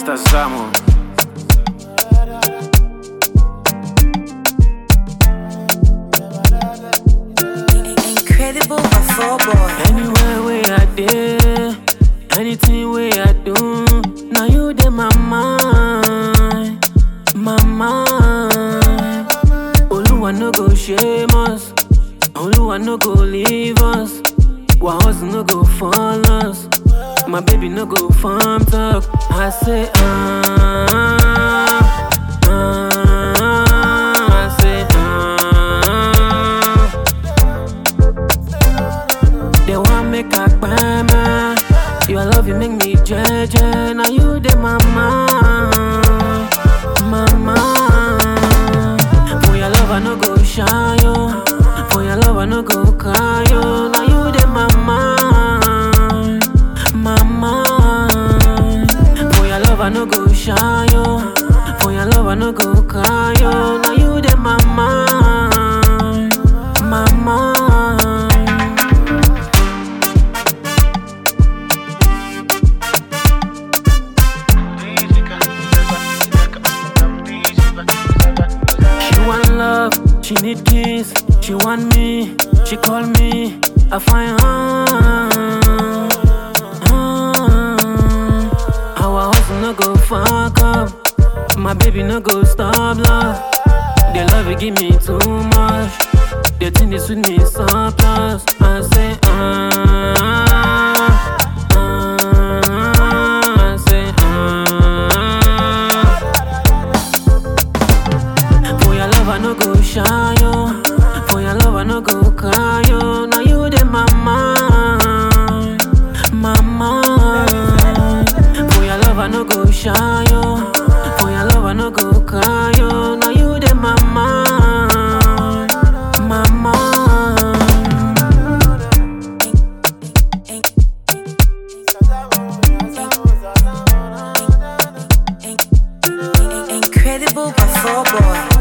Mr. Zamo. Incredible before boy. Anywhere where I dey, anything where I do, now you dey my mind, my mind. Oluwa no go shame us, Oluwa no go leave us, wa hustle no go fall us, my baby no go farm talk. I say ah, ah, I say ah. They want make a me. Your love, you make me jeje. Now you dey my mind, my mind. For your love, I no go shy yo. For your love, I no go cry yo. Now you dey my mind, my mind. For your love, I no go shy yo. For your love, I no go cry yo. Now you dey my mind, my mind. She want love, she need kiss, she want me, she call me, I find her. Our hustle no go fuck up, my baby no go stop love. The love you give me too much, the thing is with me surplus. I say ah, ah, I say ah. For your love, I no go shy yo. For your love, I no go cry yo. Now you dey my mind, my mind. For your love, I no go shy yo. For your love, I no go cry yo. Now you dey my mind, my mind. Incredible before boy.